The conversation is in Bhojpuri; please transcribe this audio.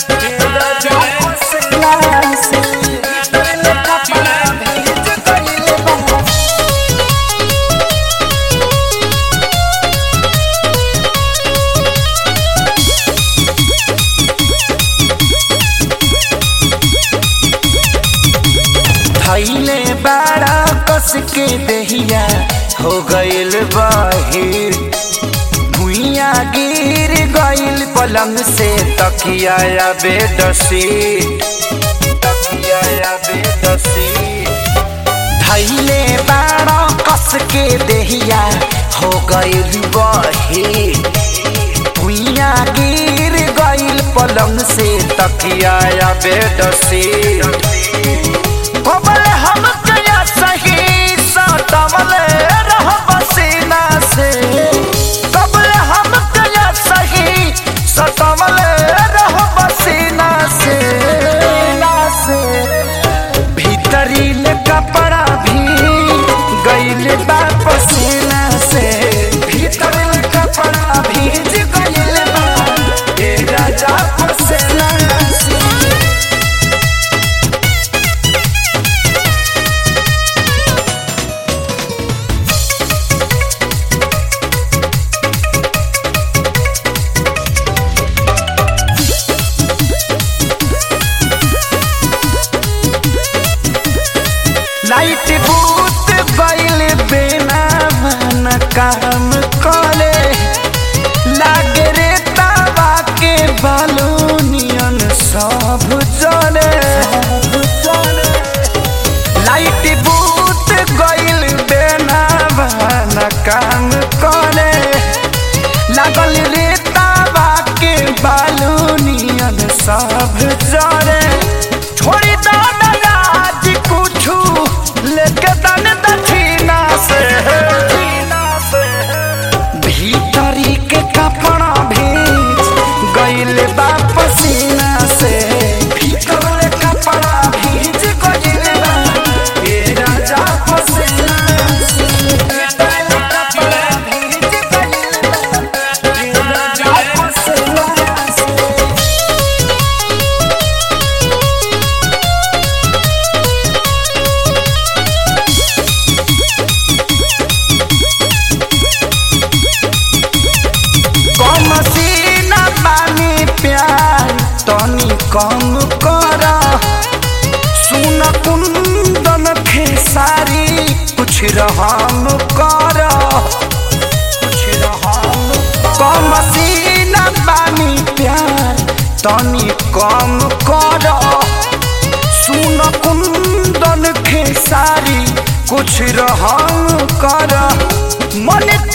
थैले बाड़ा कस के दहिया हो गइल बाहिर भुइया गिर गइल पलंग से तकिया या बेदसी तकिया या बेदसी थैले बाड़ा कस के दहिया हो गइल बाहिर भुइया गिर गइल पलंग से तकिया या बेदसी कबल हम कया सही सटवल रह बसीना से कबल हम कया सही सटवल रह बसीना से भीतरी ले कपड़ा भी गइल बा पसीना से भीतर ले कपड़ा भीज गइल बा ए राजा पसीना से लाइट बूत गइल बिना मन काम करे लागे रे तावा के बालूनियन सब जले लाइट बूत गइल बिना मन काम करे लागल रे तावा के बालूनियन सब जले छोड़ी दो आज कुछु लेके दन दक्षिणा से भीतरी के कपड़ा भीज गइल बा पसीना से भीतर कपड़ा भीज गइल बा ए राजा पसीना से भीतर कपड़ा भीज गइल बा ए राजा पसीना से कम सीना बानी प्यार तनी कम कर सुन कुंदन खेसारी कुछ रहम कर कुछ रहम कम सीना बानी प्यार तनी कम कर सुन कुंदन खेसारी कुछ रहम कर मन